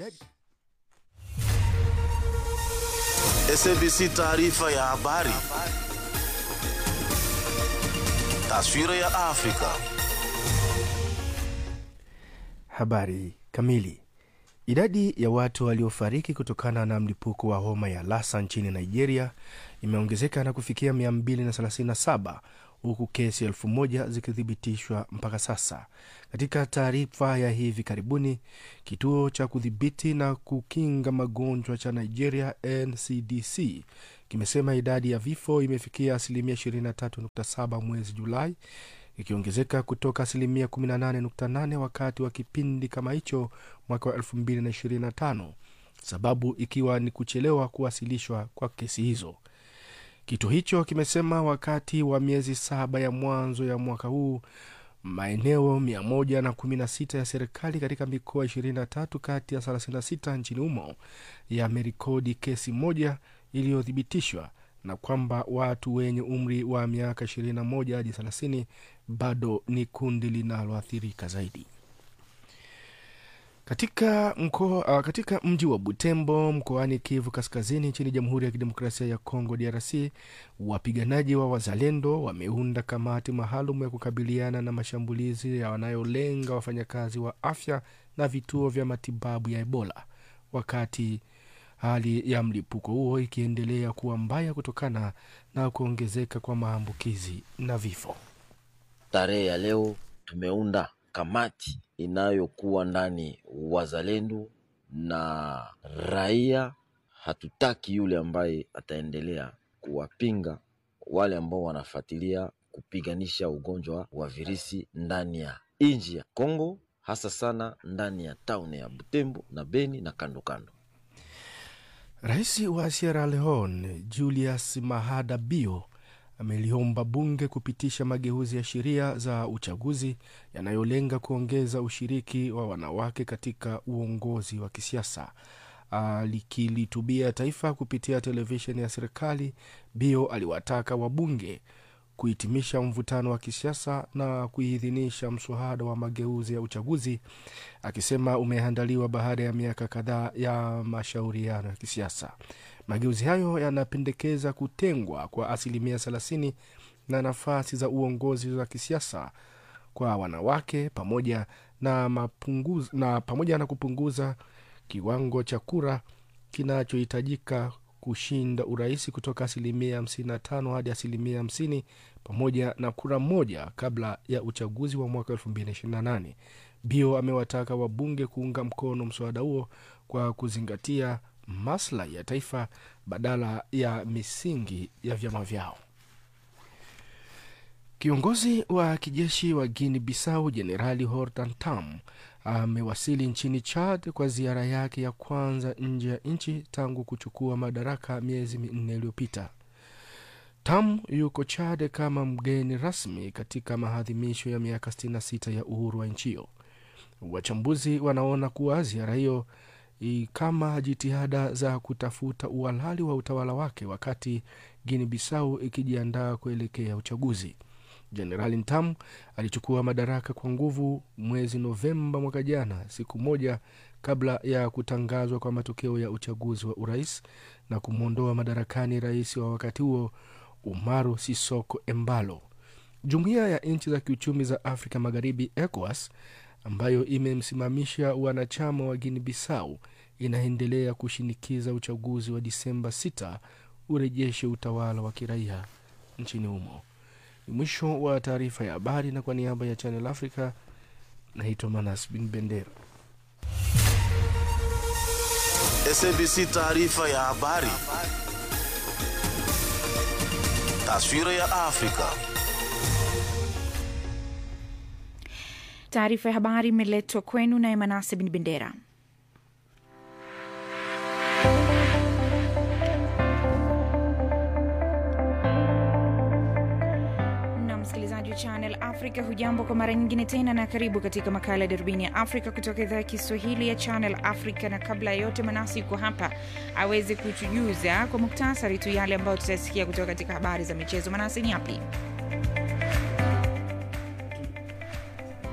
idadi SABC taarifa ya habari. Taswira ya Afrika. Habari kamili. Idadi ya watu waliofariki kutokana na mlipuko wa homa ya Lassa nchini Nigeria imeongezeka na kufikia 237 huku kesi elfu moja zikithibitishwa mpaka sasa. Katika taarifa ya hivi karibuni, kituo cha kudhibiti na kukinga magonjwa cha Nigeria NCDC kimesema idadi ya vifo imefikia asilimia 23.7 mwezi Julai, ikiongezeka kutoka asilimia 18.8 wakati wa kipindi kama hicho mwaka wa 2025, sababu ikiwa ni kuchelewa kuwasilishwa kwa kesi hizo. Kituo hicho kimesema wakati wa miezi saba ya mwanzo ya mwaka huu maeneo 116 ya serikali katika mikoa 23 kati ya 36 nchini humo yamerekodi kesi moja iliyothibitishwa na kwamba watu wenye umri wa miaka 21 hadi 30 bado ni kundi linaloathirika zaidi. Katika, mkoa, uh, katika mji wa Butembo mkoani Kivu Kaskazini nchini Jamhuri ya Kidemokrasia ya Kongo DRC, wapiganaji wa Wazalendo wameunda kamati maalum ya kukabiliana na mashambulizi yanayolenga wafanyakazi wa afya na vituo vya matibabu ya Ebola, wakati hali ya mlipuko huo ikiendelea kuwa mbaya kutokana na kuongezeka kwa maambukizi na vifo. Tarehe ya leo tumeunda kamati inayokuwa ndani wazalendo na raia. Hatutaki yule ambaye ataendelea kuwapinga wale ambao wanafuatilia kupiganisha ugonjwa wa virusi ndani ya nchi ya Kongo, hasa sana ndani ya tauni ya Butembo na Beni na kando kando. Rais wa Sierra Leone Julius Mahada Bio ameliomba bunge kupitisha mageuzi ya sheria za uchaguzi yanayolenga kuongeza ushiriki wa wanawake katika uongozi wa kisiasa. Alikilitubia taifa kupitia televisheni ya serikali, Bio aliwataka wabunge kuhitimisha mvutano wa kisiasa na kuidhinisha mswada wa mageuzi ya uchaguzi, akisema umeandaliwa baada ya miaka kadhaa ya mashauriano ya kisiasa. Mageuzi hayo yanapendekeza kutengwa kwa asilimia 30 na nafasi za uongozi wa kisiasa kwa wanawake pamoja na, mapunguz, na pamoja na kupunguza kiwango cha kura kinachohitajika kushinda urais kutoka asilimia 55 hadi asilimia 50 pamoja na kura moja kabla ya uchaguzi wa mwaka 2028. Bio amewataka wabunge kuunga mkono mswada huo kwa kuzingatia maslahi ya taifa badala ya misingi ya vyama vyao. Kiongozi wa kijeshi wa Guinea Bissau Jenerali Hortan Tam amewasili nchini Chad kwa ziara yake ya kwanza nje ya nchi tangu kuchukua madaraka miezi minne iliyopita. Tam yuko Chad kama mgeni rasmi katika maadhimisho ya miaka 66 ya uhuru wa nchi hiyo. Wachambuzi wanaona kuwa ziara hiyo kama jitihada za kutafuta uhalali wa utawala wake wakati Guinea Bissau ikijiandaa kuelekea uchaguzi. Jenerali Ntam alichukua madaraka kwa nguvu mwezi Novemba mwaka jana, siku moja kabla ya kutangazwa kwa matokeo ya uchaguzi wa urais na kumwondoa madarakani rais wa wakati huo Umaru Sisoko Embalo. Jumuiya ya nchi za kiuchumi za Afrika Magharibi, ECOWAS, ambayo imemsimamisha wanachama wa Guinea Bissau inaendelea kushinikiza uchaguzi wa Disemba 6 urejeshe utawala wa kiraia nchini humo. Ni mwisho wa taarifa ya habari, na kwa niaba ya Channel Africa naitwa Manas Bin Bendera. SABC taarifa ya habari. Taswira ya Afrika. Taarifa ya habari imeletwa kwenu naye Manase Bin Bendera. na msikilizaji wa Channel Africa, hujambo kwa mara nyingine tena, na karibu katika makala ya darubini ya Afrika kutoka idhaa ya Kiswahili ya Channel Africa. Na kabla ya yote, Manasi yuko hapa aweze kutujuza kwa muktasari tu yale ambayo tutasikia kutoka katika habari za michezo. Manasi, ni yapi?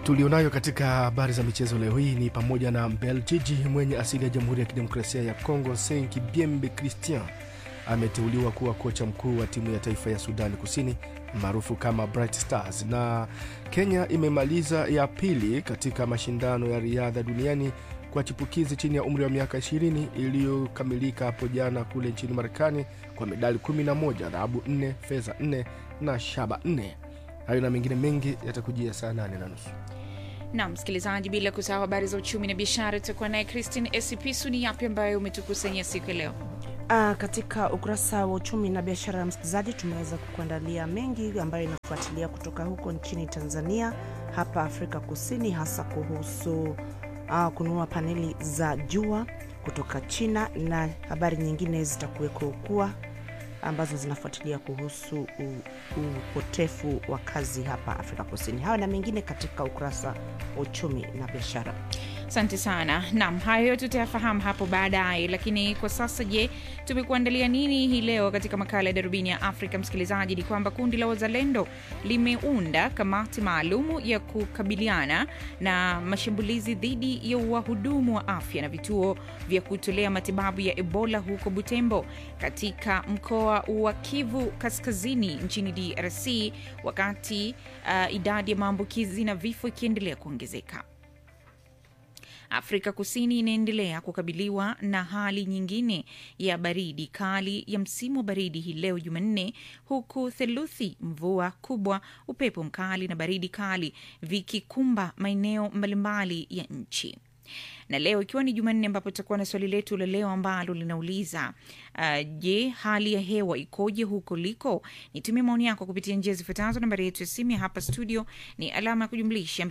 tulionayo katika habari za michezo leo hii ni pamoja na Mbeljiji mwenye asili ya Jamhuri ya Kidemokrasia ya Kongo Senki Biembe Christian ameteuliwa kuwa kocha mkuu wa timu ya taifa ya Sudani Kusini maarufu kama Bright Stars, na Kenya imemaliza ya pili katika mashindano ya riadha duniani kwa chipukizi chini ya umri wa miaka 20 iliyokamilika hapo jana kule nchini Marekani kwa medali 11, dhahabu 4, fedha 4 na shaba 4. Hayo na mengine mengi yatakujia saa 8 na nusu. na msikilizaji, bila kusahau habari za uchumi na biashara, tutakuwa naye Christine Esipisu. Ni yapi ambayo umetukusanyia siku ya leo? Ah, katika ukurasa wa uchumi na biashara ya msikilizaji, tumeweza kukuandalia mengi ambayo inafuatilia kutoka huko nchini Tanzania, hapa Afrika Kusini, hasa kuhusu ah, kununua paneli za jua kutoka China na habari nyingine zitakuweko kuwa ambazo zinafuatilia kuhusu u- upotefu wa kazi hapa Afrika Kusini. Hayo na mengine katika ukurasa wa uchumi na biashara. Asante sana. Naam, hayo yote tutayafahamu hapo baadaye, lakini kwa sasa, je, tumekuandalia nini hii leo katika makala ya darubini ya Afrika? Msikilizaji, ni kwamba kundi la wazalendo limeunda kamati maalumu ya kukabiliana na mashambulizi dhidi ya wahudumu wa afya na vituo vya kutolea matibabu ya Ebola huko Butembo katika mkoa wa Kivu Kaskazini nchini DRC, wakati uh, idadi ya maambukizi na vifo ikiendelea kuongezeka. Afrika Kusini inaendelea kukabiliwa na hali nyingine ya baridi kali ya msimu wa baridi hii leo Jumanne, huku theluthi, mvua kubwa, upepo mkali na baridi kali vikikumba maeneo mbalimbali ya nchi na leo ikiwa ni Jumanne, ambapo tutakuwa na swali letu la leo ambalo linauliza uh, je, hali ya hewa ikoje huko liko? Nitumie maoni yako kupitia njia zifuatazo. Nambari yetu ya simu ya hapa studio ni alama ya kujumlisha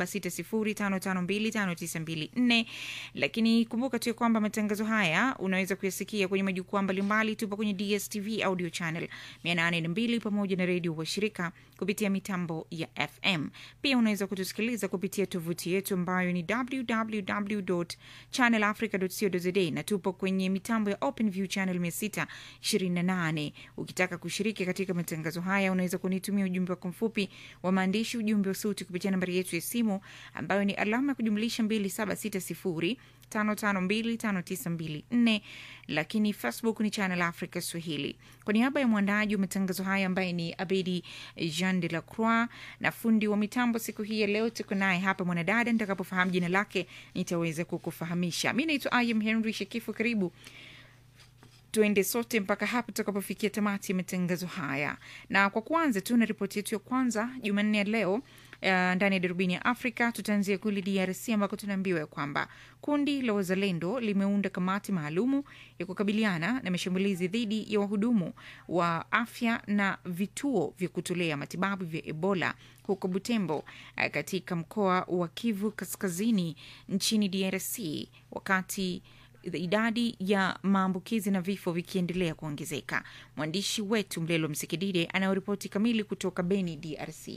2760552594. Lakini kumbuka tu ya kwamba matangazo haya unaweza kuyasikia kwenye majukwaa mbalimbali. Tupo kwenye DSTV audio channel 802 pamoja na redio washirika kupitia mitambo ya FM. Pia unaweza kutusikiliza kupitia tovuti yetu ambayo ni www.channelafrica.co.za na tupo kwenye mitambo ya OpenView channel 628. Ukitaka kushiriki katika matangazo haya, unaweza kunitumia ujumbe wako mfupi wa maandishi, ujumbe wa sauti kupitia nambari yetu ya simu ambayo ni alama ya kujumlisha 2760 5525924 lakini Facebook ni Channel Africa Swahili. Kwa niaba ya mwandaji wa matangazo haya ambaye ni Abedi Jean de la Croix na fundi wa mitambo siku hii ya leo, tuko naye hapa mwanadada. Nitakapofahamu jina lake nitaweza kukufahamisha. Mi naitwa Im Henry Shekifu. Karibu tuende sote mpaka hapa tutakapofikia tamati ya matangazo haya, na kwa kwanza tu na ripoti yetu ya kwanza Jumanne ya leo Uh, ndani ya darubini ya Afrika tutaanzia kule DRC ambako tunaambiwa ya kwamba kundi la wazalendo limeunda kamati maalumu ya kukabiliana na mashambulizi dhidi ya wahudumu wa afya na vituo vya kutolea matibabu vya Ebola huko Butembo, uh, katika mkoa wa Kivu Kaskazini nchini DRC wakati idadi ya maambukizi na vifo vikiendelea kuongezeka. Mwandishi wetu Mlelo Msikidide anayoripoti kamili kutoka Beni, DRC.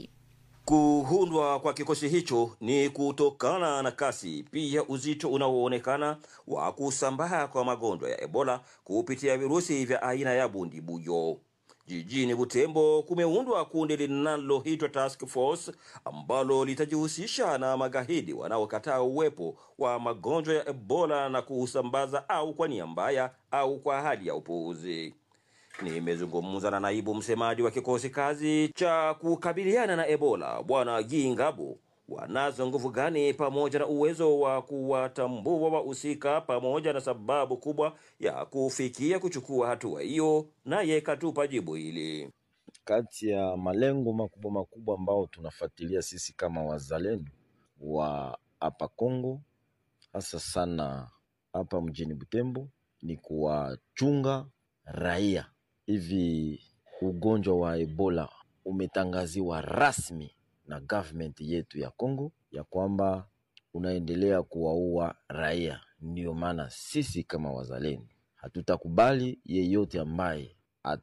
Kuundwa kwa kikosi hicho ni kutokana na kasi pia uzito unaoonekana wa kusambaa kwa magonjwa ya Ebola kupitia virusi vya aina ya bundibuyo. Jijini Butembo kumeundwa kundi linaloitwa Task Force ambalo litajihusisha na magaidi wanaokataa uwepo wa magonjwa ya Ebola na kuusambaza au kwa nia mbaya au kwa hali ya upuuzi. Nimezungumza na naibu msemaji wa kikosi kazi cha kukabiliana na Ebola Bwana Gingabo. Wanazo nguvu gani pamoja na uwezo wa kuwatambua wahusika pamoja na sababu kubwa ya kufikia kuchukua hatua hiyo? Naye katupa jibu hili. Kati ya malengo makubwa makubwa ambao tunafuatilia sisi kama wazalendo wa hapa Kongo, hasa sana hapa mjini Butembo, ni kuwachunga raia. Hivi ugonjwa wa Ebola umetangaziwa rasmi na government yetu ya Kongo ya kwamba unaendelea kuwaua raia. Ndiyo maana sisi kama wazalendo hatutakubali yeyote ambaye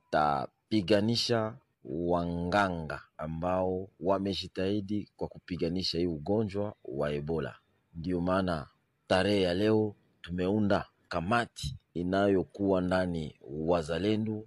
atapiganisha wanganga ambao wamejitahidi kwa kupiganisha hii ugonjwa wa Ebola. Ndiyo maana tarehe ya leo tumeunda kamati inayokuwa ndani wazalendo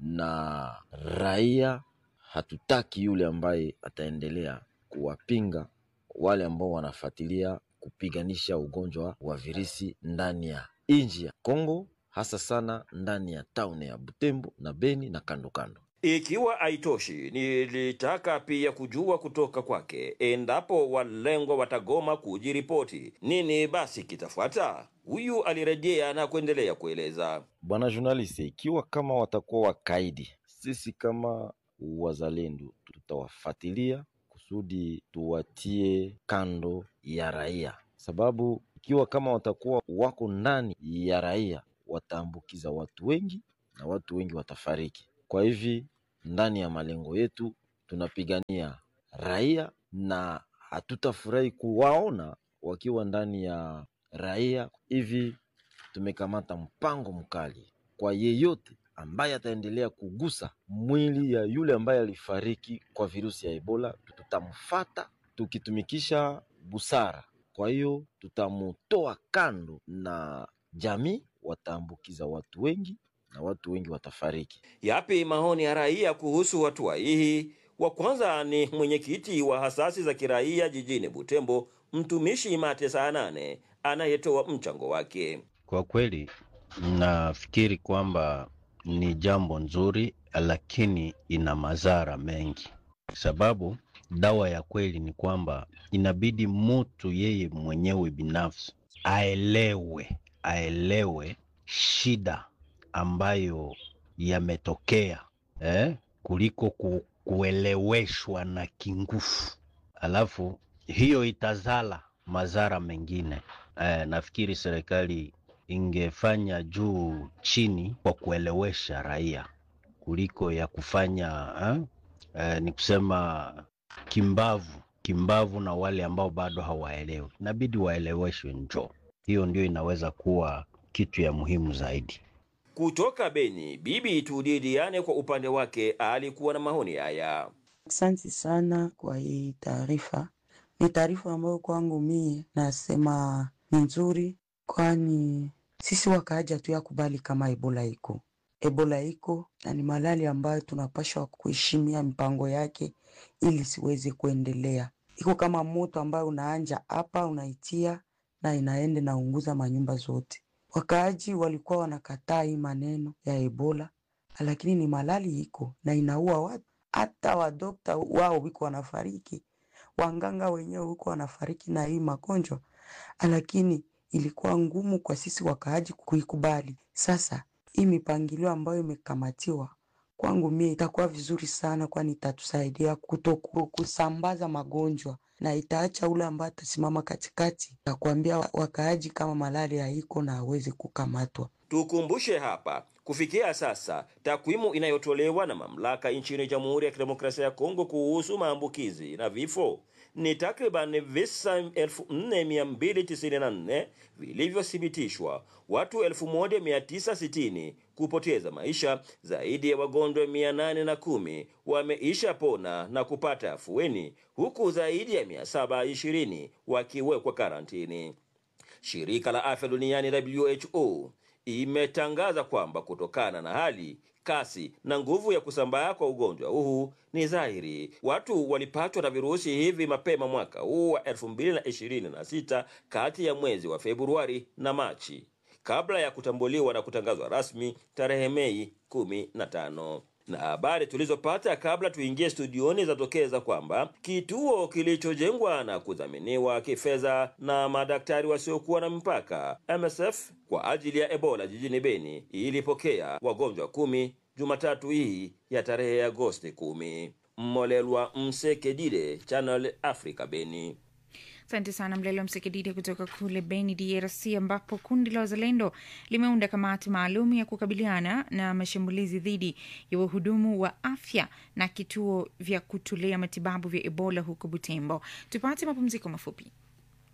na raia. Hatutaki yule ambaye ataendelea kuwapinga wale ambao wanafuatilia kupiganisha ugonjwa wa virusi ndani ya nchi ya Kongo, hasa sana ndani ya tauni ya Butembo na Beni na kando kando. Ikiwa haitoshi, nilitaka pia kujua kutoka kwake endapo walengwa watagoma kujiripoti, nini basi kitafuata? Huyu alirejea na kuendelea kueleza. Bwana journalist, ikiwa kama watakuwa wakaidi, sisi kama wazalendo tutawafuatilia kusudi tuwatie kando ya raia, sababu ikiwa kama watakuwa wako ndani ya raia wataambukiza watu wengi na watu wengi watafariki. Kwa hivi ndani ya malengo yetu tunapigania raia na hatutafurahi kuwaona wakiwa ndani ya raia. Hivi tumekamata mpango mkali kwa yeyote ambaye ataendelea kugusa mwili ya yule ambaye alifariki kwa virusi ya Ebola, tutamfata tukitumikisha busara. Kwa hiyo tutamutoa kando na jamii, wataambukiza watu wengi na watu wengi watafariki. Yapi maoni ya raia kuhusu hatua hii? Wa kwanza ni mwenyekiti wa hasasi za kiraia jijini Butembo, mtumishi Mate saa nane anayetoa mchango wake. Kwa kweli nafikiri kwamba ni jambo nzuri, lakini ina madhara mengi, sababu dawa ya kweli ni kwamba inabidi mtu yeye mwenyewe binafsi aelewe, aelewe shida ambayo yametokea eh, kuliko ku, kueleweshwa na kingufu, alafu hiyo itazala madhara mengine. Eh, nafikiri serikali ingefanya juu chini kwa kuelewesha raia kuliko ya kufanya eh, eh, ni kusema kimbavu kimbavu na wale ambao bado hawaelewi, inabidi waeleweshwe. Njo hiyo ndio inaweza kuwa kitu ya muhimu zaidi. Kutoka Beni, Bibi Tudidiane kwa upande wake alikuwa na maoni haya. Asante sana kwa hii taarifa. Ni taarifa ambayo kwangu mie nasema ni nzuri, kwani sisi wakaaji hatuyakubali kama Ebola iko. Ebola iko na ni malali ambayo tunapashwa kuheshimia mipango yake ili siweze kuendelea. Iko kama moto ambayo unaanja hapa unaitia na inaende naunguza manyumba zote. Wakaaji walikuwa wanakataa hii maneno ya Ebola, lakini ni malali iko na inaua watu. Hata wadokta wao wiko wanafariki, wanganga wenyewe wiko wanafariki na hii magonjwa, lakini ilikuwa ngumu kwa sisi wakaaji kuikubali. Sasa hii mipangilio ambayo imekamatiwa kwangu mie itakuwa vizuri sana, kwani itatusaidia kuto kusambaza magonjwa na itaacha ule ambaye atasimama katikati na kuambia wakaaji kama malaria haiko na aweze kukamatwa. Tukumbushe hapa, kufikia sasa takwimu inayotolewa na mamlaka nchini Jamhuri ya Kidemokrasia ya Kongo kuhusu maambukizi na vifo ni takriban visa 4294 vilivyothibitishwa, watu 1960 kupoteza maisha, zaidi ya wagonjwa 810 wameisha pona na kupata afueni, huku zaidi ya 720 wakiwekwa karantini. Shirika la Afya Duniani WHO imetangaza kwamba kutokana na hali kasi na nguvu ya kusambaa kwa ugonjwa huu ni dhahiri watu walipatwa na virusi hivi mapema mwaka huu wa 2026 kati ya mwezi wa Februari na Machi kabla ya kutambuliwa na kutangazwa rasmi tarehe Mei 15 na habari tulizopata kabla tuingie studioni zatokeza kwamba kituo kilichojengwa na kudhaminiwa kifedha na madaktari wasiokuwa na mpaka MSF kwa ajili ya Ebola jijini Beni ilipokea wagonjwa kumi Jumatatu hii ya tarehe Agosti kumi. Mmolelwa Msekedile, Channel Africa, Beni. Asante sana Mlelo Msekididi kutoka kule Beni, DRC, ambapo kundi la wazalendo limeunda kamati maalum ya kukabiliana na mashambulizi dhidi ya wahudumu wa afya na kituo vya kutolea matibabu vya Ebola huko Butembo. Tupate mapumziko mafupi.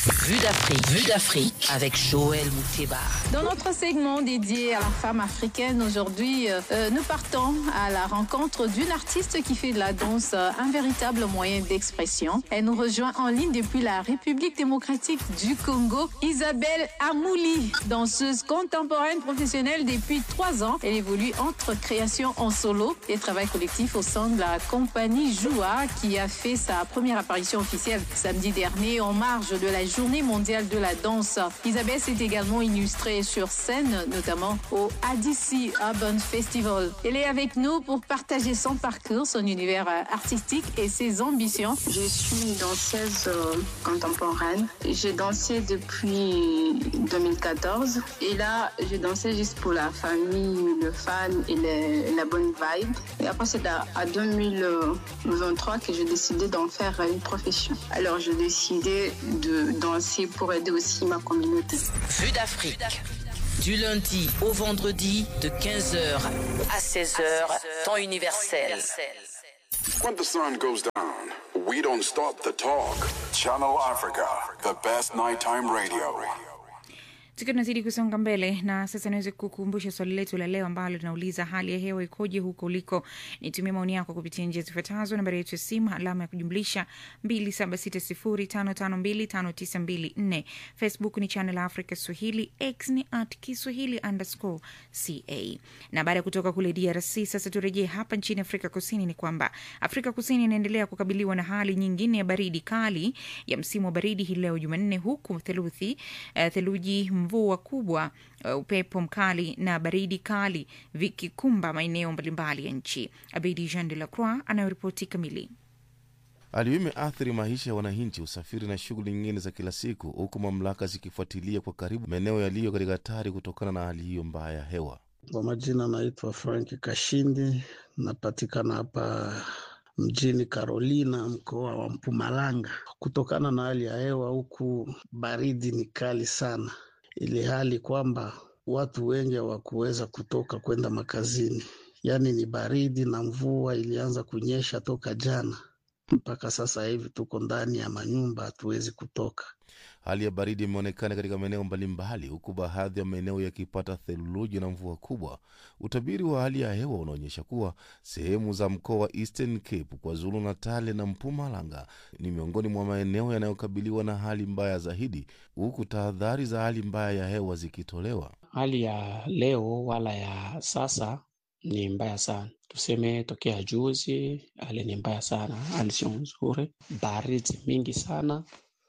Vue d'Afrique. Vue d'Afrique avec Joël Mouteba. Dans notre segment dédié à la femme africaine, aujourd'hui, euh, nous partons à la rencontre d'une artiste qui fait de la danse euh, un véritable moyen d'expression. Elle nous rejoint en ligne depuis la République démocratique du Congo, Isabelle Amouli, danseuse contemporaine professionnelle depuis trois ans. Elle évolue entre création en solo et travail collectif au sein de la compagnie Joua qui a fait sa première apparition officielle samedi dernier en marge de la journée mondiale de la danse. Isabelle s'est également illustrée sur scène, notamment au ADC Urban Festival. Elle est avec nous pour partager son parcours, son univers euh, artistique et ses ambitions. Je suis danseuse euh, contemporaine. J'ai dansé depuis 2014 et là, j'ai dansé juste pour la famille, le fan et le- la bonne vibe. Et après, c'est à, à 2023 que j'ai décidé d'en faire une profession. Alors, j'ai décidé de danser pour aider aussi ma communauté. Vue d'Afrique. Du lundi au vendredi de 15h à 16h, temps universel. When the sun goes down, we don't stop the talk. Channel Africa, the best nighttime radio. tukiwa tunazidi kusonga mbele na sasa niweze kukumbusha swali letu la leo ambalo linauliza hali ya hewa ikoje huko uliko nitumie maoni yako kupitia njia zifuatazo nambari yetu ya simu alama ya kujumlisha 2760552594 facebook ni channel africa swahili x ni at kiswahili underscore ca na baada ya kutoka kule drc sasa turejee hapa nchini afrika kusini ni kwamba afrika kusini inaendelea kukabiliwa na hali nyingine ya baridi kali ya msimu wa baridi hii leo jumanne huku theluthi uh, theluji mvua kubwa uh, upepo mkali na baridi kali vikikumba maeneo mbalimbali ya nchi abedi jean de la croix anayoripoti kamili Hali hiyo imeathiri maisha ya wananchi, usafiri na shughuli nyingine za kila siku, huku mamlaka zikifuatilia kwa karibu maeneo yaliyo katika hatari kutokana na hali hiyo mbaya ya hewa. Kwa majina naitwa Frank Kashindi, napatikana hapa mjini Carolina, mkoa wa Mpumalanga. Kutokana na hali ya hewa huku, baridi ni kali sana, ili hali kwamba watu wengi hawakuweza kutoka kwenda makazini, yaani ni baridi na mvua ilianza kunyesha toka jana mpaka sasa hivi tuko ndani ya manyumba, hatuwezi kutoka. Hali ya baridi imeonekana katika maeneo mbalimbali, huku baadhi ya maeneo yakipata theluji na mvua kubwa. Utabiri wa hali ya hewa unaonyesha kuwa sehemu za mkoa wa Eastern Cape, KwaZulu Natale na Mpumalanga ni miongoni mwa maeneo yanayokabiliwa na hali mbaya zaidi, huku tahadhari za hali mbaya ya hewa zikitolewa. Hali ya leo wala ya sasa ni mbaya sana, tuseme tokea juzi, hali ni mbaya sana, hali sio nzuri, baridi mingi sana,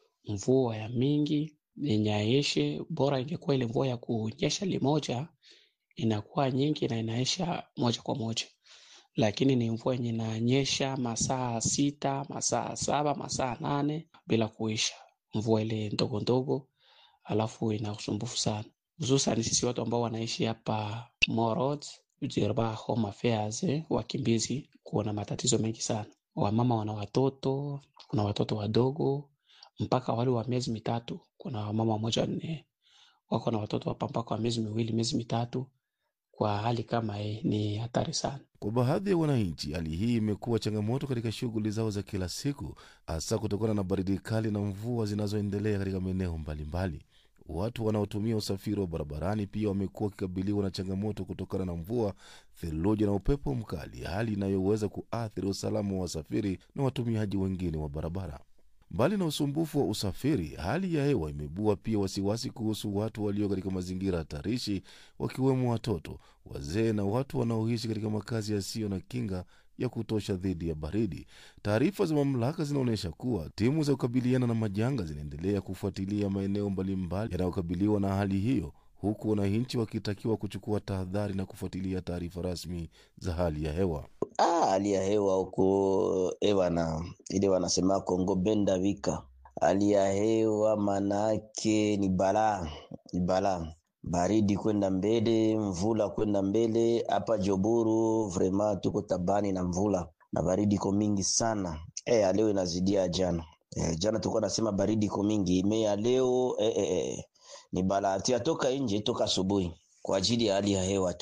mvua ya mingi inyeshe. Bora ingekuwa ile mvua ya kunyesha limoja inakuwa nyingi na inaisha moja kwa moja, lakini ni mvua yenye inanyesha masaa sita, masaa saba, masaa nane bila kuisha, mvua ile ndogo ndogo, alafu ina usumbufu sana, hususan sisi watu ambao wanaishi hapa Morod, Jerba, Home Affairs, eh, wakimbizi, kuna matatizo mengi sana. Wamama wana watoto, kuna watoto wadogo mpaka wale wa miezi mitatu. Kuna wamama wamoja nne wako na watoto hapa mpaka wa miezi miwili, miezi mitatu. Kwa hali kama hii ni hatari sana. Kwa baadhi ya wananchi, hali hii imekuwa changamoto katika shughuli zao za kila siku, hasa kutokana na baridi kali na mvua zinazoendelea katika maeneo mbalimbali. Watu wanaotumia usafiri wa barabarani pia wamekuwa wakikabiliwa na changamoto kutokana na mvua, theluji na upepo mkali, hali inayoweza kuathiri usalama wa wasafiri na watumiaji wengine wa barabara. Mbali na usumbufu wa usafiri, hali ya hewa imeibua pia wasiwasi kuhusu watu walio katika mazingira hatarishi, wakiwemo watoto, wazee na watu wanaoishi katika makazi yasiyo na kinga ya kutosha dhidi ya baridi. Taarifa za mamlaka zinaonyesha kuwa timu za kukabiliana na majanga zinaendelea kufuatilia maeneo mbalimbali yanayokabiliwa na hali hiyo, huku wananchi wakitakiwa kuchukua tahadhari na kufuatilia taarifa rasmi za hali ya hewa. Ah, hali ya hewa huko ewana ile wanasema Kongo benda vika, hali ya hewa manake ni balaa, ni balaa, baridi kwenda mbele, mvula kwenda mbele. Hapa Joburu vrema tuko tabani na mvula na baridi iko mingi sana. Eh, ya leo inazidia jana. Eh, jana tulikuwa nasema baridi iko mingi, ime ya leo eh, eh, eh, ni balaa. Tuyatoka nje toka asubuhi kwa ajili ya hali ya hewa tu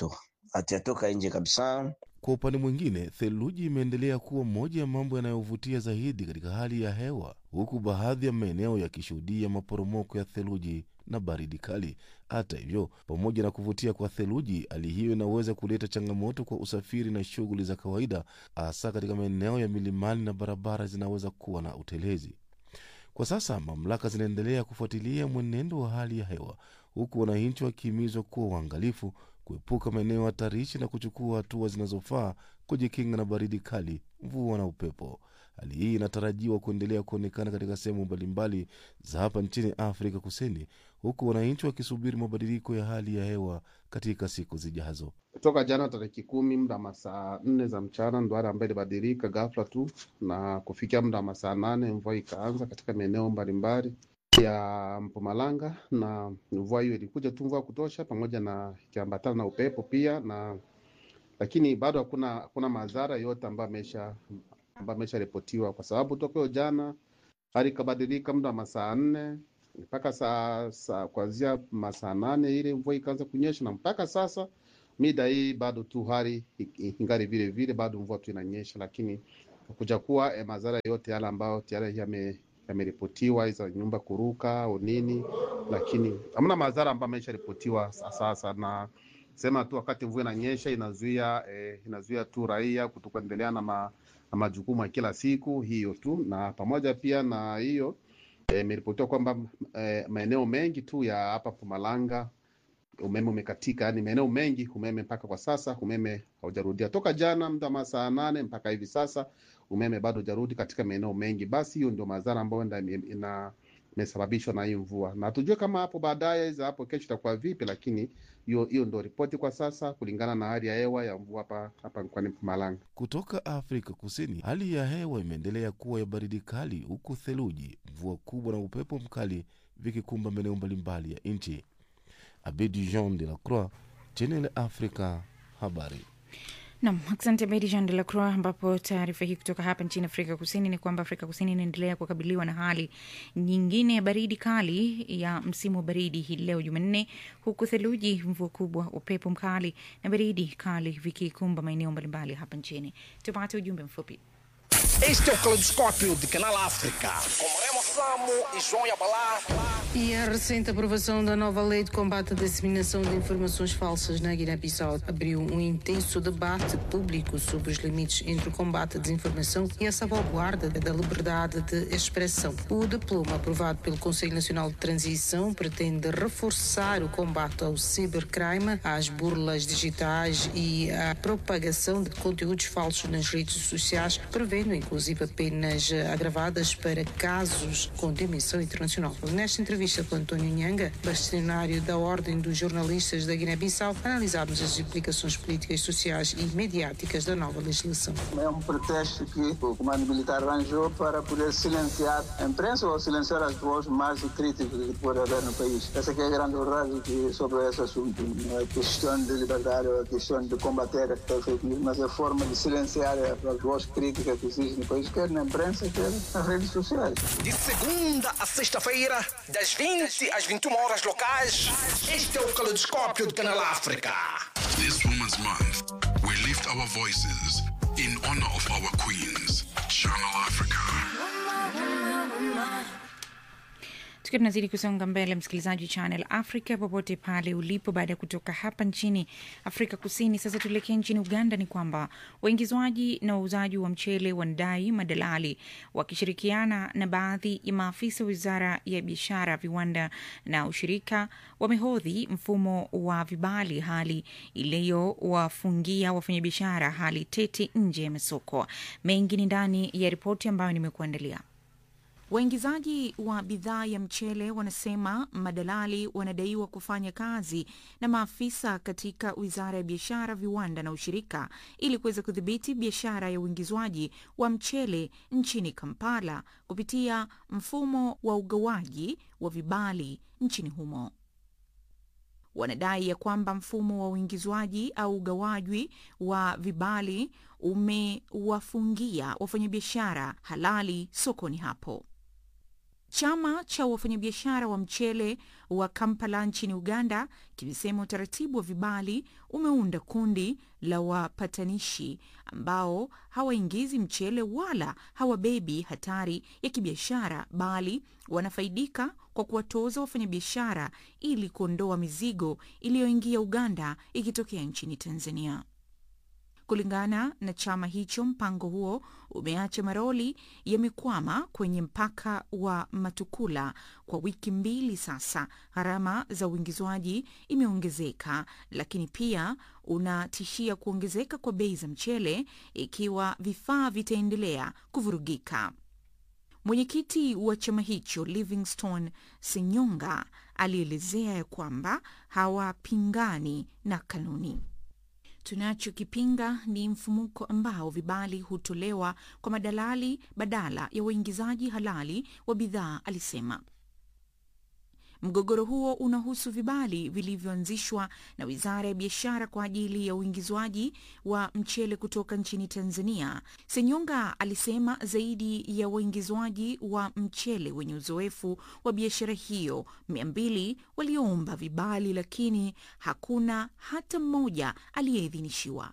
hatujatoka nje kabisa. Kwa upande mwingine, theluji imeendelea kuwa moja ya mambo yanayovutia zaidi katika hali ya hewa, huku baadhi ya maeneo yakishuhudia maporomoko ya theluji na baridi kali. Hata hivyo, pamoja na kuvutia kwa theluji, hali hiyo inaweza kuleta changamoto kwa usafiri na shughuli za kawaida, hasa katika maeneo ya milimani na barabara zinaweza kuwa na utelezi. Kwa sasa mamlaka zinaendelea kufuatilia mwenendo wa hali ya hewa, huku wananchi wakihimizwa kuwa uangalifu, kuepuka maeneo hatarishi na kuchukua hatua zinazofaa kujikinga na baridi kali, mvua na upepo. Hali hii inatarajiwa kuendelea kuonekana katika sehemu mbalimbali za hapa nchini Afrika Kusini, huku wananchi wakisubiri mabadiliko ya hali ya hewa katika siku zijazo. Toka jana tariki kumi muda wa masaa nne za mchana ndo hali ambayo ilibadilika ghafla tu, na kufikia muda wa masaa nane mvua ikaanza katika maeneo mbalimbali ya Mpumalanga, na mvua hiyo ilikuja tu mvua kutosha, pamoja na ikiambatana na upepo pia na lakini bado hakuna hakuna madhara yote ambayo amesha ambayo amesharipotiwa kwa sababu toka hiyo jana hali ikabadilika muda wa masaa nne mpaka saa, saa kuanzia masaa nane ile mvua ikaanza kunyesha, na mpaka sasa mida hii bado tu hali ingali vile vile, bado mvua tu inanyesha, lakini kuja kuwa eh, madhara yote yale ambayo tayari yame yameripotiwa za nyumba kuruka au nini, lakini hamna madhara ambayo amesharipotiwa sasa na sema tu wakati mvua inanyesha inazuia eh, inazuia tu raia kutokuendelea na, ma, na majukumu ya kila siku hiyo tu, na pamoja pia na hiyo imeripotiwa kwamba eh, maeneo mengi tu ya hapa Mpumalanga umeme umekatika, yani maeneo mengi umeme mpaka kwa sasa umeme haujarudia toka jana muda masaa nane mpaka hivi sasa umeme bado hujarudi katika maeneo mengi. Basi hiyo ndio madhara ambayo ina, ina imesababishwa na hii mvua, na tujue kama hapo baadaye za hapo kesho itakuwa vipi, lakini hiyo hiyo ndio ripoti kwa sasa kulingana na hali ya hewa ya mvua hapa hapa mkoani Mpumalanga. Kutoka Afrika Kusini, hali ya hewa imeendelea kuwa ya baridi kali, huku theluji, mvua kubwa na upepo mkali vikikumba maeneo mbalimbali ya nchi. Abedi Jean de la Croix, Channel Africa, habari. Nam, asante Bedi Jean de la Croix, ambapo taarifa hii kutoka hapa nchini Afrika Kusini ni kwamba Afrika Kusini inaendelea kukabiliwa na hali nyingine ya baridi kali ya msimu wa baridi hii leo Jumanne, huku theluji, mvua kubwa, upepo mkali na baridi kali vikikumba maeneo mbalimbali hapa nchini. Tupate ujumbe mfupi. Este é o Caleidoscópio de Canal África. Com Remo Samo e João Yabalá. E a recente aprovação da nova lei de combate à disseminação de informações falsas na Guiné-Bissau abriu um intenso debate público sobre os limites entre o combate à desinformação e a salvaguarda da liberdade de expressão. O diploma aprovado pelo Conselho Nacional de Transição pretende reforçar o combate ao cibercrime, às burlas digitais e à propagação de conteúdos falsos nas redes sociais, prevendo inclusive penas agravadas para casos com dimensão internacional. Nesta entrevista com António Nhanga, bastonário da Ordem dos Jornalistas da Guiné-Bissau, analisámos as implicações políticas, sociais e mediáticas da nova legislação. É um pretexto que o comando militar arranjou para poder silenciar a imprensa ou silenciar as vozes mais críticas que pode haver no país. Essa que é a grande verdade que, sobre esse assunto. Não é questão de liberdade, é questão de combater a fake news, mas é a forma de silenciar as vozes críticas que existem no país, quer na imprensa, quer nas redes sociais. De segunda a sexta-feira, das 20 às 21 horas locais, este é o Caleidoscópio de Canal África. This Women's Month, we lift our voices in honor of our queens. Channel Africa. tukiwa tunazidi kusonga mbele msikilizaji channel africa popote pale ulipo baada ya kutoka hapa nchini afrika kusini sasa tuelekee nchini uganda ni kwamba waingizwaji na wauzaji wa mchele wanadai madalali wakishirikiana na baadhi ya maafisa wa wizara ya biashara viwanda na ushirika wamehodhi mfumo wa vibali hali iliyowafungia wafanyabiashara hali tete nje ya masoko mengi ni ndani ya ripoti ambayo nimekuandalia Waingizaji wa bidhaa ya mchele wanasema madalali wanadaiwa kufanya kazi na maafisa katika wizara ya biashara, viwanda na ushirika ili kuweza kudhibiti biashara ya uingizwaji wa mchele nchini Kampala kupitia mfumo wa ugawaji wa vibali nchini humo. Wanadai ya kwamba mfumo wa uingizwaji au ugawaji wa vibali umewafungia wafanyabiashara halali sokoni hapo. Chama cha wafanyabiashara wa mchele wa Kampala nchini Uganda kimesema utaratibu wa vibali umeunda kundi la wapatanishi ambao hawaingizi mchele wala hawabebi hatari ya kibiashara, bali wanafaidika kwa kuwatoza wafanyabiashara ili kuondoa mizigo iliyoingia Uganda ikitokea nchini Tanzania. Kulingana na chama hicho, mpango huo umeacha maroli yamekwama kwenye mpaka wa Matukula kwa wiki mbili sasa. Gharama za uingizwaji imeongezeka, lakini pia unatishia kuongezeka kwa bei za mchele ikiwa vifaa vitaendelea kuvurugika. Mwenyekiti wa chama hicho Livingstone Senyonga alielezea ya kwamba hawapingani na kanuni. Tunachokipinga ni mfumuko ambao vibali hutolewa kwa madalali badala ya waingizaji halali wa bidhaa, alisema. Mgogoro huo unahusu vibali vilivyoanzishwa na Wizara ya Biashara kwa ajili ya uingizwaji wa mchele kutoka nchini Tanzania. Senyonga alisema zaidi ya waingizwaji wa mchele wenye uzoefu wa biashara hiyo mia mbili walioomba vibali, lakini hakuna hata mmoja aliyeidhinishiwa.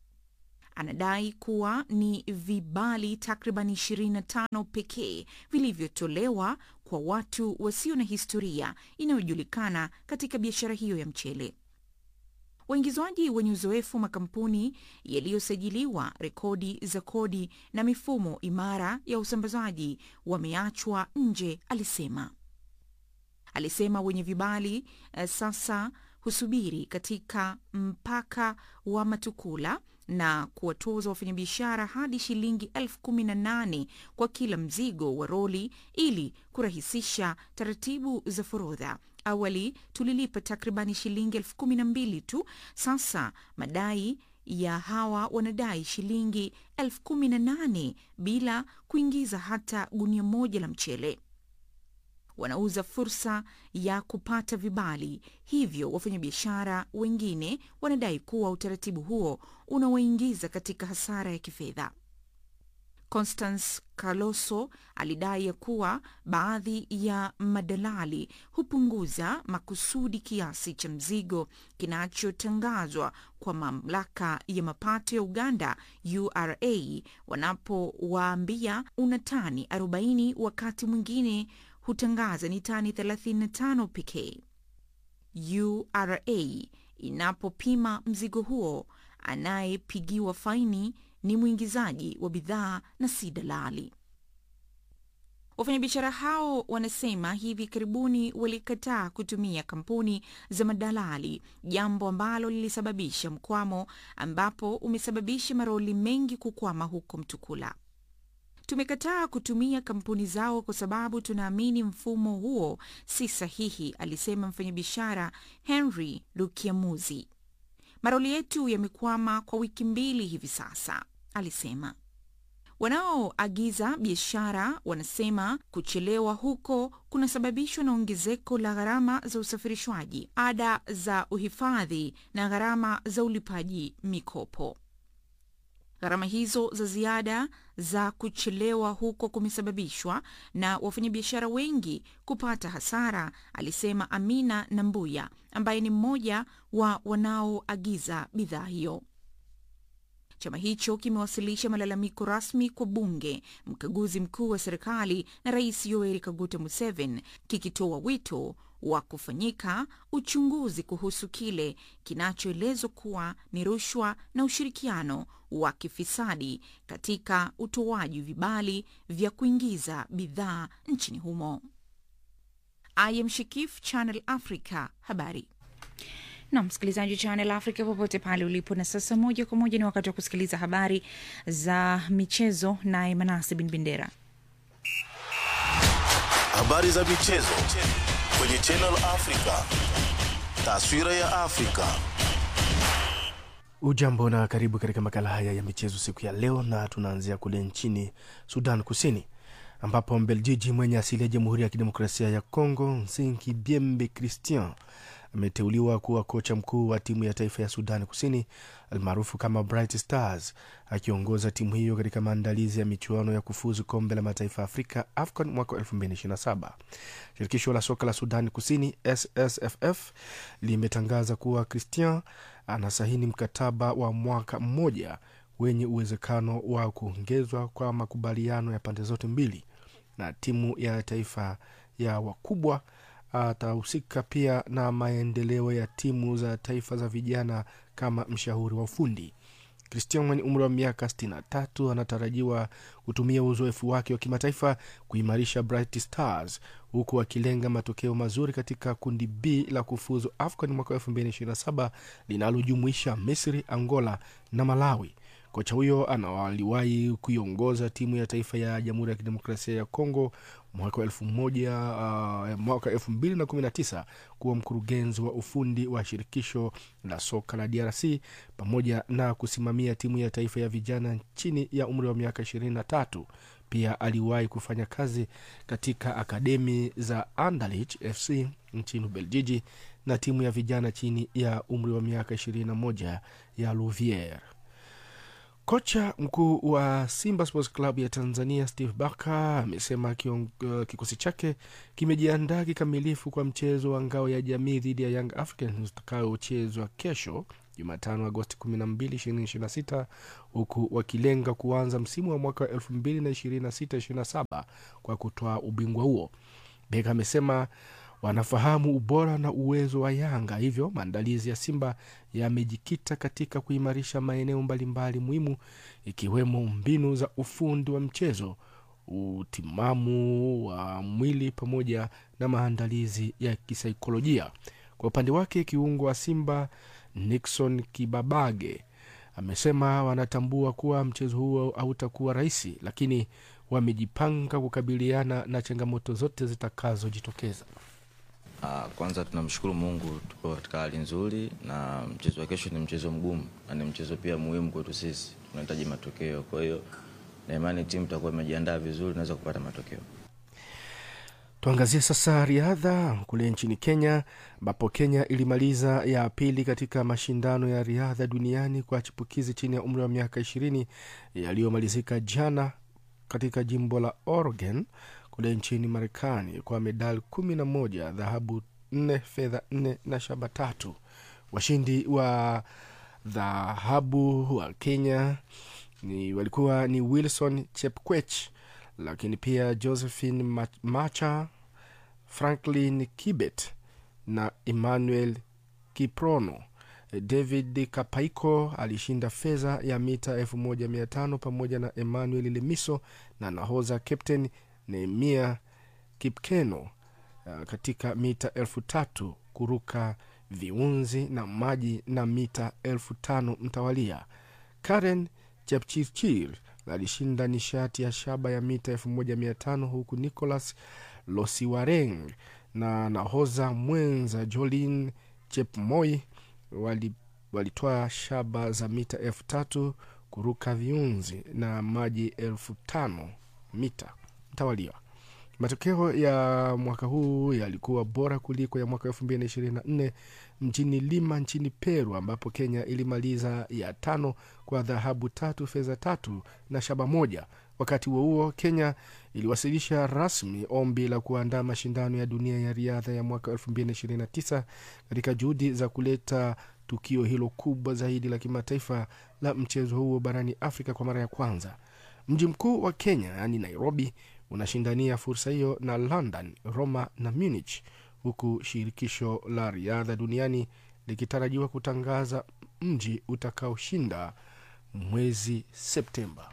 Anadai kuwa ni vibali takriban 25 pekee vilivyotolewa kwa watu wasio na historia inayojulikana katika biashara hiyo ya mchele. Waingizwaji wenye uzoefu, makampuni yaliyosajiliwa, rekodi za kodi na mifumo imara ya usambazaji wameachwa nje, alisema. Alisema wenye vibali uh, sasa husubiri katika mpaka wa Matukula na kuwatoza wafanyabiashara hadi shilingi elfu kumi na nane kwa kila mzigo wa roli ili kurahisisha taratibu za forodha. Awali tulilipa takribani shilingi elfu kumi na mbili tu. Sasa madai ya hawa wanadai shilingi elfu kumi na nane bila kuingiza hata gunia moja la mchele. Wanauza fursa ya kupata vibali, hivyo wafanyabiashara wengine wanadai kuwa utaratibu huo unawaingiza katika hasara ya kifedha. Constance Kaloso alidai ya kuwa baadhi ya madalali hupunguza makusudi kiasi cha mzigo kinachotangazwa kwa mamlaka ya mapato ya Uganda URA wanapowaambia una tani 40 wakati mwingine hutangaza ni tani 35 pekee. URA inapopima mzigo huo, anayepigiwa faini ni mwingizaji wa bidhaa na si dalali. Wafanyabiashara hao wanasema hivi karibuni walikataa kutumia kampuni za madalali, jambo ambalo lilisababisha mkwamo, ambapo umesababisha maroli mengi kukwama huko Mtukula. Tumekataa kutumia kampuni zao kwa sababu tunaamini mfumo huo si sahihi, alisema mfanyabiashara Henry Lukiamuzi. Maroli yetu yamekwama kwa wiki mbili hivi sasa, alisema. Wanaoagiza biashara wanasema kuchelewa huko kunasababishwa na ongezeko la gharama za usafirishwaji, ada za uhifadhi na gharama za ulipaji mikopo. Gharama hizo za ziada za kuchelewa huko kumesababishwa na wafanyabiashara wengi kupata hasara, alisema Amina Nambuya ambaye ni mmoja wa wanaoagiza bidhaa hiyo. Chama hicho kimewasilisha malalamiko rasmi kwa bunge, mkaguzi mkuu wa serikali na Rais Yoweri Kaguta Museveni, kikitoa wito wa kufanyika uchunguzi kuhusu kile kinachoelezwa kuwa ni rushwa na ushirikiano wa kifisadi katika utoaji vibali vya kuingiza bidhaa nchini humo. I am Shikif, Channel Africa, habari na msikilizaji wa Channel Africa popote pale ulipo. Na sasa moja kwa moja ni wakati wa kusikiliza habari za michezo, naye Manase Bin Bendera. Habari za michezo kwenye Channel Africa, taswira ya Afrika. Ujambo na karibu katika makala haya ya michezo siku ya leo, na tunaanzia kule nchini Sudan Kusini ambapo Mbeljiji mwenye asili ya Jamhuri ya Kidemokrasia ya Kongo Nsinki Biembe Christian ameteuliwa kuwa kocha mkuu wa timu ya taifa ya Sudani Kusini almaarufu kama Bright Stars, akiongoza timu hiyo katika maandalizi ya michuano ya kufuzu kombe la mataifa ya Afrika AFCON mwaka 2027. Shirikisho la soka la Sudani Kusini SSFF limetangaza kuwa Christian anasahini mkataba wa mwaka mmoja wenye uwezekano wa kuongezwa kwa makubaliano ya pande zote mbili na timu ya taifa ya wakubwa. Atahusika pia na maendeleo ya timu za taifa za vijana kama mshauri wa ufundi. Christian mwenye umri wa miaka 63 anatarajiwa kutumia uzoefu wake wa kimataifa kuimarisha Bright Stars huku akilenga matokeo mazuri katika kundi B la kufuzu AFCON mwaka 2027 linalojumuisha Misri, Angola na Malawi. Kocha huyo anawaliwahi kuiongoza timu ya taifa ya Jamhuri ya Kidemokrasia ya Kongo mwaka wa elfu moja uh, mwaka elfu mbili na kumi na tisa kuwa mkurugenzi wa ufundi wa shirikisho la soka la DRC pamoja na kusimamia timu ya taifa ya vijana chini ya umri wa miaka ishirini na tatu. Pia aliwahi kufanya kazi katika akademi za Anderlecht FC nchini Ubeljiji na timu ya vijana chini ya umri wa miaka 21 ya Louviere. Kocha mkuu wa Simba Sports Club ya Tanzania Steve Barker amesema kiong- kikosi chake kimejiandaa kikamilifu kwa mchezo wa ngao ya jamii dhidi ya Young Africans utakaochezwa kesho Jumatano Agosti 12, 2026 huku wakilenga kuanza msimu wa mwaka 2026-27 kwa kutoa ubingwa huo. Beka amesema wanafahamu ubora na uwezo wa Yanga, hivyo maandalizi ya Simba yamejikita katika kuimarisha maeneo mbalimbali muhimu ikiwemo mbinu za ufundi wa mchezo, utimamu wa mwili pamoja na maandalizi ya kisaikolojia. Kwa upande wake, kiungo wa Simba Nixon Kibabage amesema wanatambua kuwa mchezo huo hautakuwa rahisi, lakini wamejipanga kukabiliana na changamoto zote zitakazojitokeza. Ah, kwanza tunamshukuru Mungu tupo katika hali nzuri, na mchezo wa kesho ni mchezo mgumu na ni mchezo pia muhimu kwetu sisi, tunahitaji matokeo. Kwa hiyo na imani timu itakuwa imejiandaa vizuri, naweza kupata matokeo. Tuangazie sasa riadha kule nchini Kenya, ambapo Kenya ilimaliza ya pili katika mashindano ya riadha duniani kwa chipukizi chini ya umri wa miaka ishirini yaliyomalizika jana katika jimbo la Oregon kule nchini Marekani kwa medali kumi na moja, dhahabu nne, fedha nne na shaba tatu. Washindi wa dhahabu wa Kenya ni walikuwa ni Wilson Chepkwech, lakini pia Josephine Ma- Macha, Franklin Kibet na Emmanuel Kiprono. David Kapaiko alishinda fedha ya mita 1500 pamoja na Emmanuel Lemiso na nahoza captain Nehemia Kipkeno uh, katika mita elfu tatu kuruka viunzi na maji na mita elfu tano mtawalia. Karen Chepchirchir alishinda nishati ya shaba ya mita 1500 huku Nicholas Losiwareng na nahoza mwenza Jolin Chepmoi wali walitoa shaba za mita elfu tatu kuruka viunzi na maji elfu tano mita mtawalia. Matokeo ya mwaka huu yalikuwa bora kuliko ya mwaka elfu mbili na ishirini na nne mjini Lima nchini Peru, ambapo Kenya ilimaliza ya tano kwa dhahabu tatu, fedha tatu na shaba moja. Wakati huo huo, Kenya iliwasilisha rasmi ombi la kuandaa mashindano ya dunia ya riadha ya mwaka 2029 katika juhudi za kuleta tukio hilo kubwa zaidi la kimataifa la mchezo huo barani Afrika kwa mara ya kwanza. Mji mkuu wa Kenya yaani Nairobi unashindania fursa hiyo na London, Roma na Munich, huku shirikisho la riadha duniani likitarajiwa kutangaza mji utakaoshinda mwezi Septemba.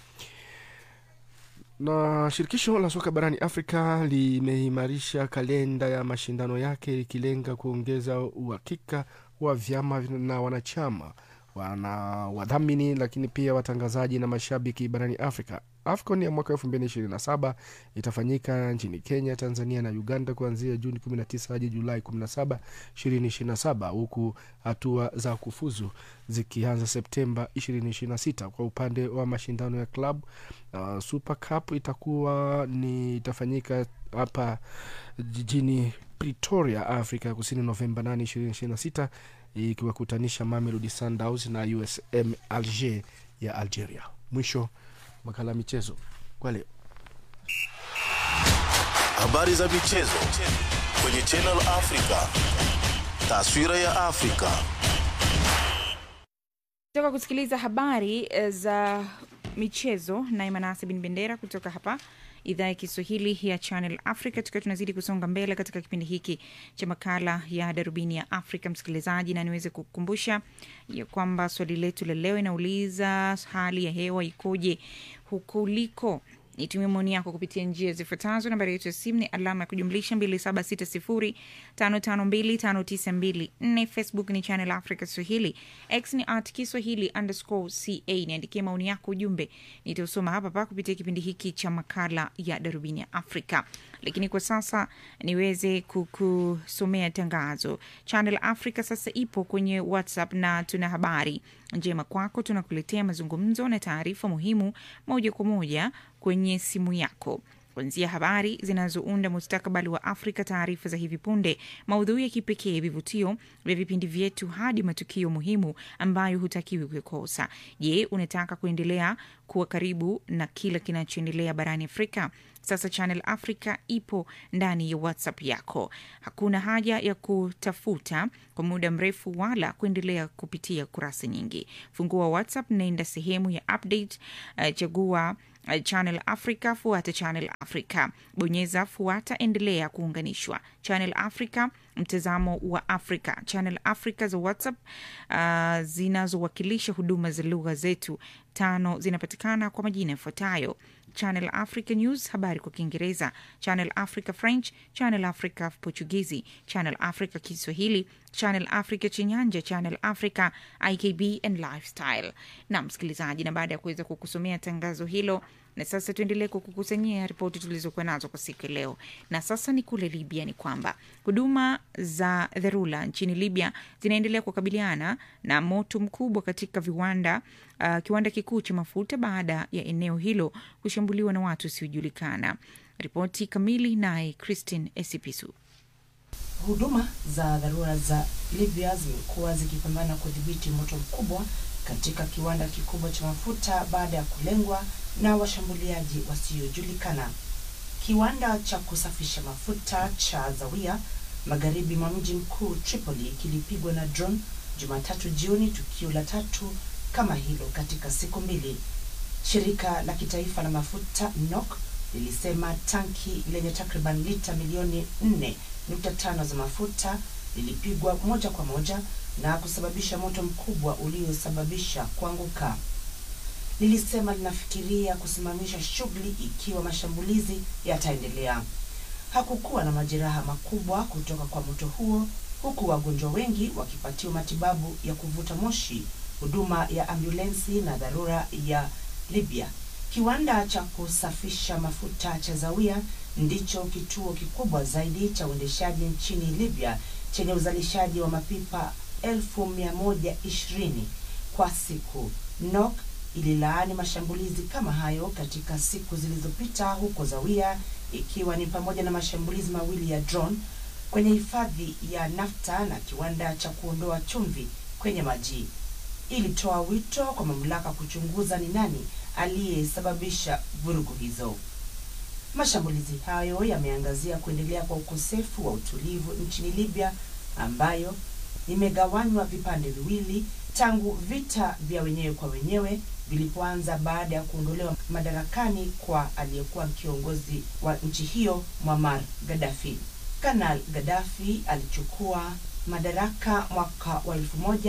Na shirikisho la soka barani Afrika limeimarisha kalenda ya mashindano yake likilenga kuongeza uhakika wa vyama na wanachama wana wadhamini lakini pia watangazaji na mashabiki barani Afrika. AFCON ya mwaka 2027 itafanyika nchini Kenya, Tanzania na Uganda kuanzia Juni 19 hadi Julai 17, 2027 huku hatua za kufuzu zikianza Septemba 2026. Kwa upande wa mashindano ya club uh, Super Cup itakuwa ni itafanyika hapa jijini Pretoria, Afrika ya Kusini, Novemba 8, 2026 ikiwakutanisha Mamelodi Sundowns na USM Alger ya Algeria. Mwisho makala ya michezo kwa leo. Habari za michezo kwenye Channel Africa. Taswira ya Afrika. toka kusikiliza habari eh, za michezo naye manase bin bendera kutoka hapa idhaa ya kiswahili ya channel africa tukiwa tunazidi kusonga mbele katika kipindi hiki cha makala ya darubini ya afrika msikilizaji na niweze kukumbusha ya kwamba swali letu la leo inauliza hali ya hewa ikoje huko uliko nitumie maoni yako kupitia njia zifuatazo nambari yetu ya simu ni alama ya kujumlisha 2760552592 facebook ni channel africa swahili x ni at kiswahili underscore ca niandikie maoni yako ujumbe nitausoma hapa pa kupitia kipindi hiki cha makala ya darubini ya afrika lakini kwa sasa niweze kukusomea tangazo channel africa sasa ipo kwenye whatsapp na tuna habari njema kwako tunakuletea mazungumzo na taarifa muhimu moja kwa moja kwenye simu yako kuanzia habari zinazounda mustakabali wa Afrika, taarifa za hivi punde, maudhui ya kipekee, vivutio vya vipindi vyetu, hadi matukio muhimu ambayo hutakiwi kukosa. Je, unataka kuendelea kuwa karibu na kila kinachoendelea barani Afrika? Sasa Channel Africa ipo ndani ya WhatsApp yako. Hakuna haja ya kutafuta kwa muda mrefu wala kuendelea kupitia kurasa nyingi. Fungua WhatsApp, nenda sehemu ya update, uh, chagua uh, Channel Africa, fuata Channel Africa, bonyeza fuata, endelea kuunganishwa. Channel Africa, mtazamo wa Afrika. Channel Africa za WhatsApp uh, zinazowakilisha huduma za lugha zetu tano zinapatikana kwa majina yafuatayo Channel Africa News, habari kwa Kiingereza, Channel Africa French, Channel Africa Portugizi, Channel Africa Kiswahili, Channel Africa Chinyanja, Channel Africa IKB and Lifestyle. Na msikilizaji, na baada ya kuweza kukusomea tangazo hilo, na sasa tuendelee kukukusanyia ripoti tulizokuwa nazo kwa siku ya leo. Na sasa ni kule Libya, ni kwamba huduma za dharura nchini Libya zinaendelea kukabiliana na moto mkubwa katika viwanda uh, kiwanda kikuu cha mafuta baada ya eneo hilo kushambuliwa na watu wasiojulikana. Ripoti kamili naye Christine Esipisu. Huduma za dharura za Libya zimekuwa zikipambana kudhibiti moto mkubwa katika kiwanda kikubwa cha mafuta baada ya kulengwa na washambuliaji wasiojulikana. Kiwanda cha kusafisha mafuta cha Zawiya magharibi mwa mji mkuu Tripoli kilipigwa na drone Jumatatu jioni, tukio la tatu kama hilo katika siku mbili. Shirika la kitaifa la mafuta NOC lilisema tanki lenye takriban lita milioni 4.5 za mafuta lilipigwa moja kwa moja na kusababisha moto mkubwa uliosababisha kuanguka. Lilisema linafikiria kusimamisha shughuli ikiwa mashambulizi yataendelea. Hakukuwa na majeraha makubwa kutoka kwa moto huo, huku wagonjwa wengi wakipatiwa matibabu ya kuvuta moshi, huduma ya ambulensi na dharura ya Libya. Kiwanda cha kusafisha mafuta cha Zawiya ndicho kituo kikubwa zaidi cha uendeshaji nchini Libya chenye uzalishaji wa mapipa elfu mia moja ishirini kwa siku. NOC ililaani mashambulizi kama hayo katika siku zilizopita huko Zawiya, ikiwa ni pamoja na mashambulizi mawili ya drone kwenye hifadhi ya nafta na kiwanda cha kuondoa chumvi kwenye maji. Ilitoa wito kwa mamlaka kuchunguza ni nani aliyesababisha vurugu hizo. Mashambulizi hayo yameangazia kuendelea kwa ukosefu wa utulivu nchini Libya ambayo imegawanywa vipande viwili tangu vita vya wenyewe kwa wenyewe vilipoanza baada ya kuondolewa madarakani kwa aliyekuwa kiongozi wa nchi hiyo Muammar Gaddafi. Kanal Gaddafi alichukua madaraka mwaka wa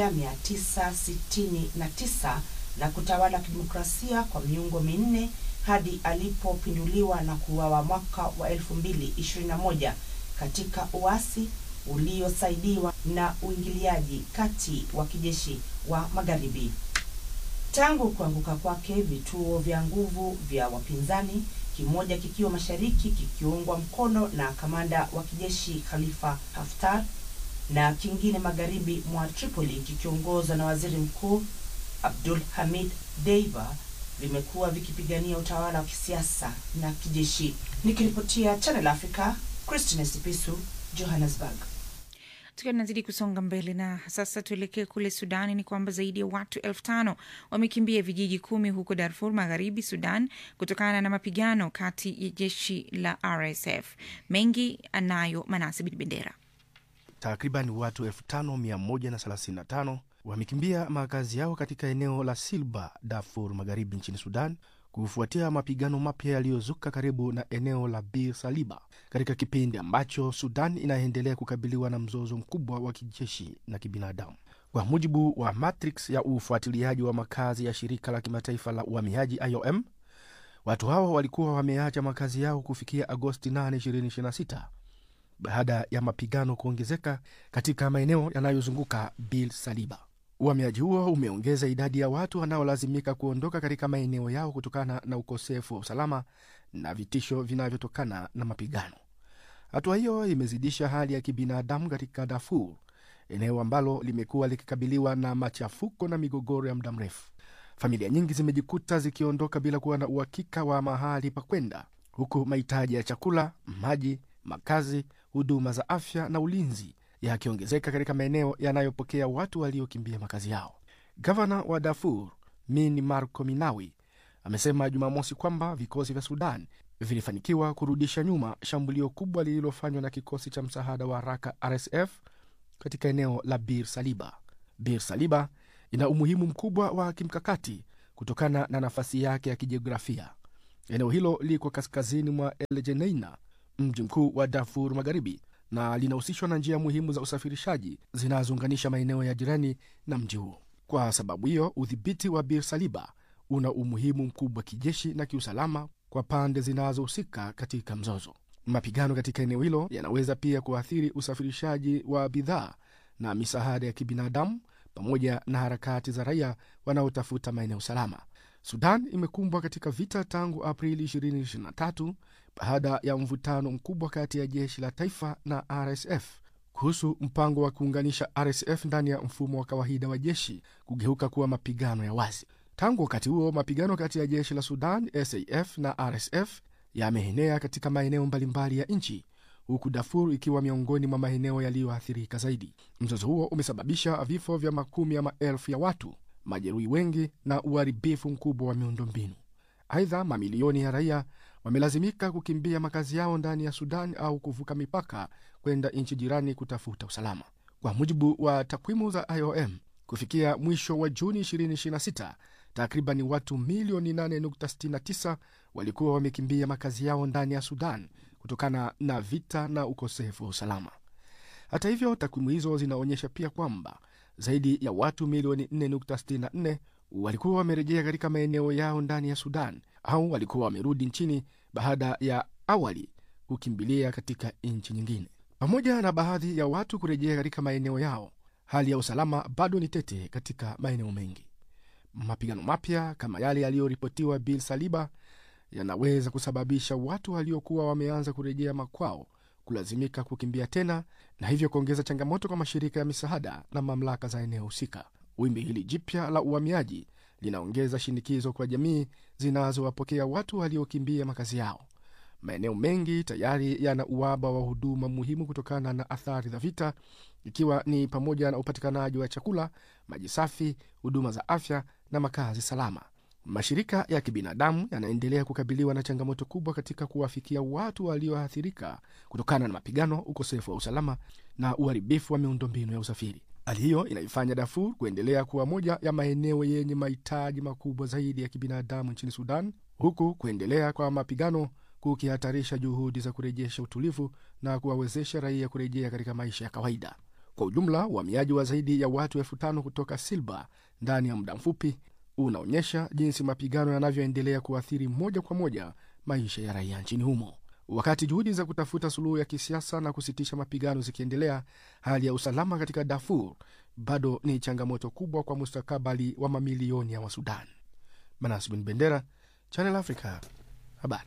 1969 na kutawala kidemokrasia kwa miongo minne hadi alipopinduliwa na kuuawa mwaka wa 2021 katika uasi uliosaidiwa na uingiliaji kati wa kijeshi wa magharibi. Tangu kuanguka kwake, vituo vya nguvu vya wapinzani, kimoja kikiwa mashariki kikiungwa mkono na kamanda wa kijeshi Khalifa Haftar na kingine magharibi mwa Tripoli kikiongozwa na waziri mkuu Abdul Hamid Deiba vimekuwa vikipigania utawala wa kisiasa na kijeshi. Nikiripotia Channel Africa, Christine Sipisu, Johannesburg. Tukiwa tunazidi kusonga mbele na sasa tuelekee kule Sudani, ni kwamba zaidi ya watu elfu tano wamekimbia vijiji kumi huko Darfur Magharibi, Sudan, kutokana na mapigano kati ya jeshi la RSF. Mengi anayo Manase Bin Bendera. Takriban watu 5135 wamekimbia makazi yao katika eneo la Silba, Darfur Magharibi nchini Sudan, kufuatia mapigano mapya yaliyozuka karibu na eneo la Bir Saliba, katika kipindi ambacho Sudan inaendelea kukabiliwa na mzozo mkubwa wa kijeshi na kibinadamu. Kwa mujibu wa matrix ya ufuatiliaji wa makazi ya shirika la kimataifa la uhamiaji IOM, watu hao walikuwa wameacha makazi yao kufikia Agosti 8, 2026 baada ya mapigano kuongezeka katika maeneo yanayozunguka Bir Saliba. Uhamiaji huo umeongeza idadi ya watu wanaolazimika kuondoka katika maeneo yao kutokana na ukosefu wa usalama na vitisho vinavyotokana na mapigano. Hatua hiyo imezidisha hali ya kibinadamu katika Darfur, eneo ambalo limekuwa likikabiliwa na machafuko na migogoro ya muda mrefu. Familia nyingi zimejikuta zikiondoka bila kuwa na uhakika wa mahali pa kwenda, huku mahitaji ya chakula, maji, makazi, huduma za afya na ulinzi yakiongezeka katika maeneo yanayopokea watu waliokimbia makazi yao. Gavana wa Darfur Min Marco Minawi amesema Jumamosi kwamba vikosi vya Sudan vilifanikiwa kurudisha nyuma shambulio kubwa lililofanywa na kikosi cha msaada wa haraka RSF katika eneo la Bir Saliba. Bir Saliba ina umuhimu mkubwa wa kimkakati kutokana na nafasi yake ya kijiografia. Eneo hilo liko kaskazini mwa El Geneina, mji mkuu wa Darfur Magharibi, na linahusishwa na njia muhimu za usafirishaji zinazounganisha maeneo ya jirani na mji huo. Kwa sababu hiyo, udhibiti wa Bir Saliba una umuhimu mkubwa kijeshi na kiusalama kwa pande zinazohusika katika mzozo. Mapigano katika eneo hilo yanaweza pia kuathiri usafirishaji wa bidhaa na misaada ya kibinadamu pamoja na harakati za raia wanaotafuta maeneo salama. Sudan imekumbwa katika vita tangu Aprili 2023 baada ya mvutano mkubwa kati ya jeshi la taifa na RSF kuhusu mpango wa kuunganisha RSF ndani ya mfumo wa kawaida wa jeshi kugeuka kuwa mapigano ya wazi. Tangu wakati huo, mapigano kati ya jeshi la Sudan SAF na RSF yameenea katika maeneo mbalimbali ya nchi huku Darfur ikiwa miongoni mwa maeneo yaliyoathirika zaidi. Mzozo huo umesababisha vifo vya makumi ya maelfu ya watu, majeruhi wengi na uharibifu mkubwa wa miundombinu. Aidha, mamilioni ya raia wamelazimika kukimbia makazi yao ndani ya Sudan au kuvuka mipaka kwenda nchi jirani kutafuta usalama. Kwa mujibu wa takwimu za IOM, kufikia mwisho wa Juni 2026 takriban watu milioni 8.69 walikuwa wamekimbia makazi yao ndani ya Sudan kutokana na vita na ukosefu wa usalama. Hata hivyo, takwimu hizo zinaonyesha pia kwamba zaidi ya watu milioni 4.64 walikuwa wamerejea katika maeneo yao ndani ya Sudan au walikuwa wamerudi nchini baada ya awali kukimbilia katika nchi nyingine. Pamoja na baadhi ya watu kurejea katika maeneo yao, hali ya usalama bado ni tete katika maeneo mengi. Mapigano mapya kama yale yaliyoripotiwa Bil Saliba yanaweza kusababisha watu waliokuwa wameanza kurejea makwao kulazimika kukimbia tena, na hivyo kuongeza changamoto kwa mashirika ya misaada na mamlaka za eneo husika. Wimbi hili jipya la uhamiaji linaongeza shinikizo kwa jamii zinazowapokea watu waliokimbia makazi yao. Maeneo mengi tayari yana uhaba wa huduma muhimu kutokana na athari za vita, ikiwa ni pamoja na upatikanaji wa chakula, maji safi, huduma za afya na makazi salama. Mashirika ya kibinadamu yanaendelea kukabiliwa na changamoto kubwa katika kuwafikia watu walioathirika kutokana na mapigano, ukosefu wa usalama na uharibifu wa miundombinu ya usafiri. Hali hiyo inaifanya Darfur kuendelea kuwa moja ya maeneo yenye mahitaji makubwa zaidi ya kibinadamu nchini Sudan, huku kuendelea kwa mapigano kukihatarisha juhudi za kurejesha utulivu na kuwawezesha raia kurejea katika maisha ya kawaida. Kwa ujumla, uhamiaji wa zaidi ya watu elfu tano kutoka Silba ndani ya muda mfupi unaonyesha jinsi mapigano yanavyoendelea kuathiri moja kwa moja maisha ya raia nchini humo. Wakati juhudi za kutafuta suluhu ya kisiasa na kusitisha mapigano zikiendelea, hali ya usalama katika Darfur bado ni changamoto kubwa kwa mustakabali wa mamilioni ya Wasudan. Manas Bin Bendera, Channel Africa, habari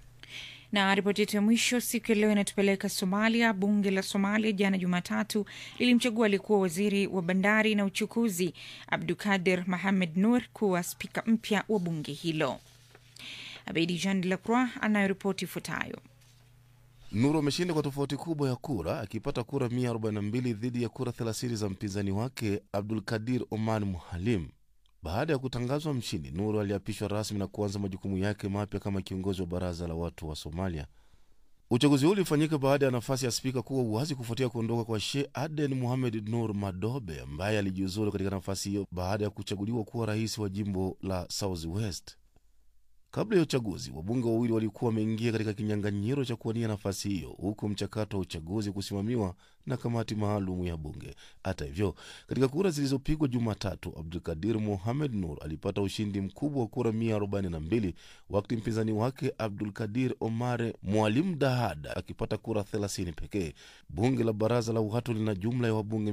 na ripoti yetu ya mwisho siku ya leo inatupeleka Somalia. Bunge la Somalia jana Jumatatu lilimchagua aliyekuwa waziri wa bandari na uchukuzi Abdukadir Mohamed Nur kuwa spika mpya wa bunge hilo. Abedi Jean de la Croix anayoripoti ifuatayo. Nuru ameshinda kwa tofauti kubwa ya kura akipata kura 142 dhidi ya kura 30 za mpinzani wake Abdul Kadir Oman Muhalim. Baada ya kutangazwa mshindi, Nuru aliapishwa rasmi na kuanza majukumu yake mapya kama kiongozi wa baraza la watu wa Somalia. Uchaguzi huu ulifanyika baada ya nafasi ya spika kuwa uwazi kufuatia kuondoka kwa Sheikh Aden Mohamed Nur Madobe ambaye alijiuzulu katika nafasi hiyo baada ya kuchaguliwa kuwa rais wa jimbo la South West. Kabla ya uchaguzi, wabunge wawili walikuwa wameingia katika kinyang'anyiro cha kuwania nafasi hiyo, huku mchakato wa uchaguzi kusimamiwa na kamati maalum ya bunge. Hata hivyo, katika kura zilizopigwa Jumatatu, Abdulkadir Mohamed Nur alipata ushindi mkubwa wa kura 142 wakati mpinzani wake Abdulkadir Omar Mwalim Dahad akipata kura 30 pekee. Bunge la baraza la watu lina jumla ya wabunge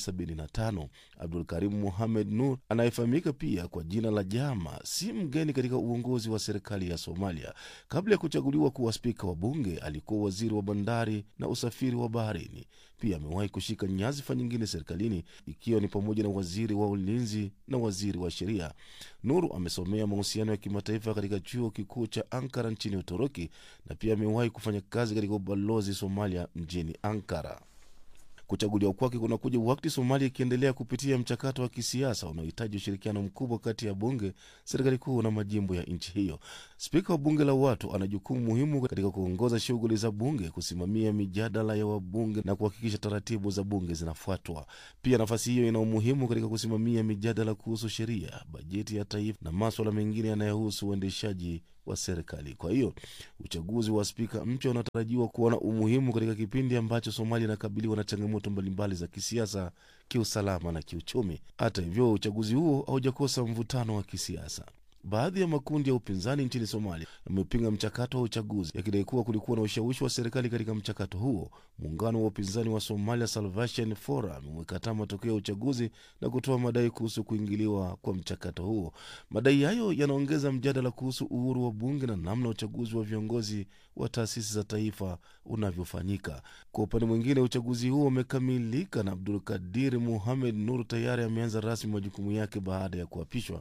275. Abdulkarim Mohamed Nur anayefahamika pia kwa jina la Jama si mgeni katika uongozi wa serikali ya Somalia. Kabla ya kuchaguliwa kuwa spika wa bunge, alikuwa waziri wa bandari na usafiri wa baharini. Pia amewahi kushika nyadhifa nyingine serikalini, ikiwa ni pamoja na waziri wa ulinzi na waziri wa sheria. Nuru amesomea mahusiano ya kimataifa katika chuo kikuu cha Ankara nchini Uturuki, na pia amewahi kufanya kazi katika ubalozi Somalia mjini Ankara. Kuchaguliwa kwake kunakuja wakati Somalia ikiendelea kupitia mchakato wa kisiasa unaohitaji ushirikiano mkubwa kati ya bunge, serikali kuu na majimbo ya nchi hiyo. Spika wa bunge la watu ana jukumu muhimu katika kuongoza shughuli za bunge, kusimamia mijadala ya wabunge na kuhakikisha taratibu za bunge zinafuatwa. Pia nafasi hiyo ina umuhimu katika kusimamia mijadala kuhusu sheria, bajeti ya taifa na maswala mengine yanayohusu uendeshaji wa serikali. Kwa hiyo uchaguzi wa spika mpya unatarajiwa kuwa na umuhimu katika kipindi ambacho Somalia inakabiliwa na changamoto mbalimbali za kisiasa, kiusalama na kiuchumi. Hata hivyo, uchaguzi huo haujakosa mvutano wa kisiasa. Baadhi ya makundi ya upinzani nchini Somalia yamepinga mchakato wa uchaguzi yakidai kuwa kulikuwa na ushawishi wa serikali katika mchakato huo. Muungano wa upinzani wa Somalia Salvation Forum umekataa matokeo ya uchaguzi na kutoa madai kuhusu kuingiliwa kwa mchakato huo. Madai hayo yanaongeza mjadala kuhusu uhuru wa bunge na namna uchaguzi wa viongozi wa taasisi za taifa unavyofanyika. Kwa upande mwingine, uchaguzi huo umekamilika na Abdul Kadir Muhamed Nur tayari ameanza rasmi majukumu yake baada ya kuapishwa.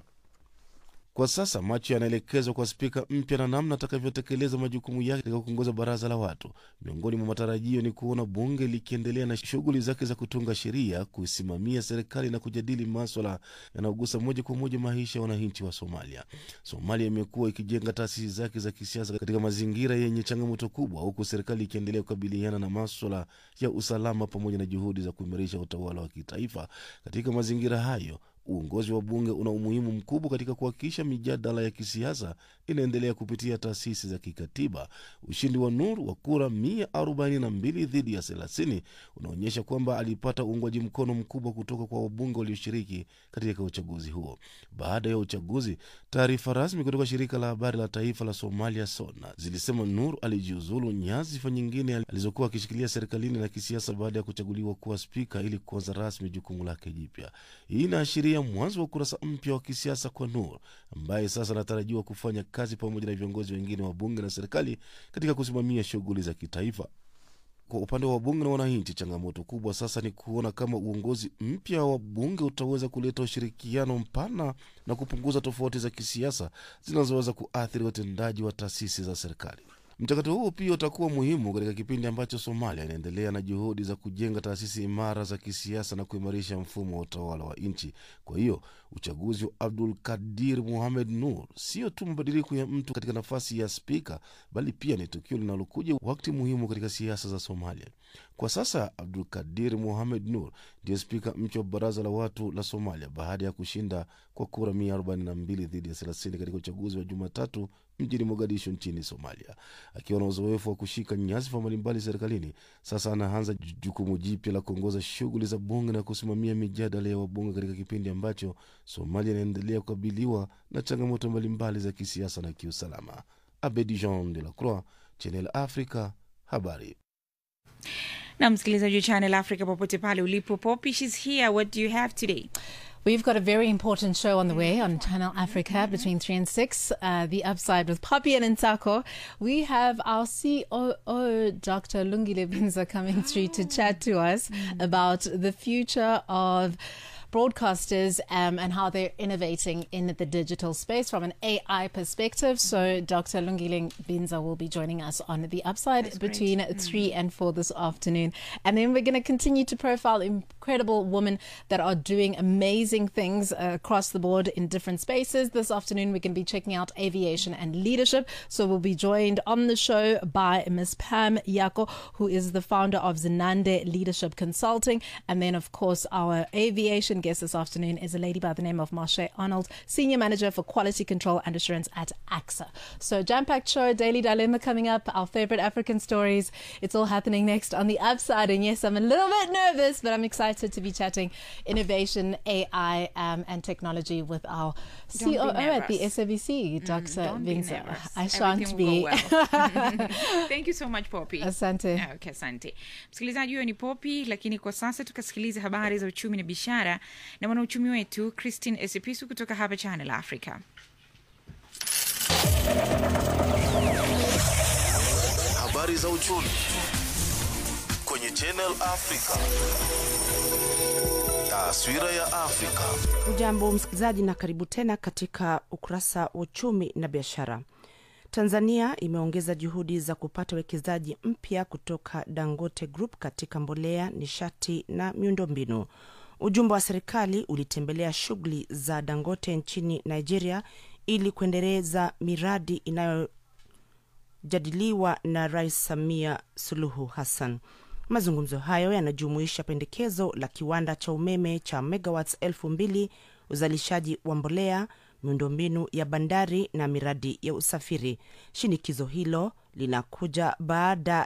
Kwa sasa macho yanaelekezwa kwa spika mpya na namna atakavyotekeleza majukumu yake katika kuongoza baraza la watu. Miongoni mwa matarajio ni kuona bunge likiendelea na shughuli zake za kutunga sheria, kuisimamia serikali na kujadili maswala yanayogusa moja kwa moja maisha ya wananchi wa Somalia. Somalia imekuwa ikijenga taasisi zake za kisiasa katika mazingira yenye changamoto kubwa, huku serikali ikiendelea kukabiliana na maswala ya usalama pamoja na juhudi za kuimarisha utawala wa kitaifa. Katika mazingira hayo uongozi wa bunge una umuhimu mkubwa katika kuhakikisha mijadala ya kisiasa inaendelea kupitia taasisi za kikatiba. Ushindi wa Nur wa kura 142 dhidi ya 30 unaonyesha kwamba alipata uungwaji mkono mkubwa kutoka kwa wabunge walioshiriki katika uchaguzi huo. Baada ya uchaguzi, taarifa rasmi kutoka shirika la habari la taifa la Somalia SONA zilisema Nur alijiuzulu nyadhifa nyingine alizokuwa akishikilia serikalini na kisiasa baada ya kuchaguliwa kuwa spika ili kuanza rasmi jukumu lake jipya. Hii inaashiria mwanzo wa ukurasa mpya wa kisiasa kwa Nur ambaye sasa anatarajiwa kufanya kazi pamoja na viongozi wengine wa bunge na serikali katika kusimamia shughuli za kitaifa. Kwa upande wa wabunge na wananchi, changamoto kubwa sasa ni kuona kama uongozi mpya wa bunge utaweza kuleta ushirikiano mpana na kupunguza tofauti za kisiasa zinazoweza kuathiri utendaji wa taasisi za serikali. Mchakato huo pia utakuwa muhimu katika kipindi ambacho Somalia inaendelea na juhudi za kujenga taasisi imara za kisiasa na kuimarisha mfumo wa utawala wa nchi. Kwa hiyo uchaguzi wa Abdul Kadir Muhamed Nur sio tu mabadiliko ya mtu katika nafasi ya spika, bali pia ni tukio linalokuja wakati muhimu katika siasa za Somalia. Kwa sasa Abdul Kadir Muhamed Nur ndiye spika mpya wa baraza la watu la Somalia baada ya kushinda kwa kura 142 dhidi ya 30 katika uchaguzi wa Jumatatu mjini Mogadishu nchini Somalia. Akiwa na uzoefu wa kushika nyadhifa mbalimbali serikalini, sasa anaanza jukumu jipya la kuongoza shughuli za bunge na kusimamia mijadala ya wabunge katika kipindi ambacho Somalia inaendelea kukabiliwa na changamoto mbalimbali za kisiasa na kiusalama. Abedi Jean de la Croix, Channel Africa, habari na msikilizaji wa Channel Africa popote pale ulipo, Poppy, she's here. What do you have today? We've got a very important show on the way on Channel Africa between 3 and 6, uh, The Upside with Poppy and Nsako. We have our COO, Dr. Lungile Binza, coming through to chat to us about the future of broadcasters um, and how they're innovating in the digital space from an AI perspective. So Dr. Lungiling Binza will be joining us on the upside between three and four this afternoon. And then we're going to continue to profile incredible women that are doing amazing things uh, across the board in different spaces. This afternoon, we're going to be checking out aviation and leadership. So we'll be joined on the show by Ms. Pam Yako, who is the founder of Zenande Leadership Consulting. And then, of course, our aviation guest this afternoon is a lady by the name of Marsha Arnold, Senior Manager for Quality Control and Assurance at AXA. So, jam packed show, Daily Dilemma coming up, our favorite African stories. It's all happening next on the upside. And yes, I'm a little bit nervous, but I'm excited to be chatting innovation, AI, um, and technology with our Don't be COO at the nervous. SABC, Dr. don't be Vinza. nervous. I shan't Everything be. will go well. Thank you so much Poppy. Asante. Okay, asante. Msikilizaji huyo ni Poppy, lakini kwa sasa tukasikiliza habari za uchumi na biashara na mwanauchumi wetu Christine Esipisu kutoka hapa Channel Africa. Habari za uchumi kwenye Channel Africa. Taswira ya Afrika. Ujambo msikilizaji, na karibu tena katika ukurasa wa uchumi na biashara. Tanzania imeongeza juhudi za kupata uwekezaji mpya kutoka Dangote Group katika mbolea, nishati na miundombinu. Ujumbe wa serikali ulitembelea shughuli za Dangote nchini Nigeria ili kuendeleza miradi inayojadiliwa na Rais Samia Suluhu Hassan. Mazungumzo hayo yanajumuisha pendekezo la kiwanda cha umeme cha megawatts elfu mbili, uzalishaji wa mbolea, miundombinu ya bandari na miradi ya usafiri. Shinikizo hilo linakuja baada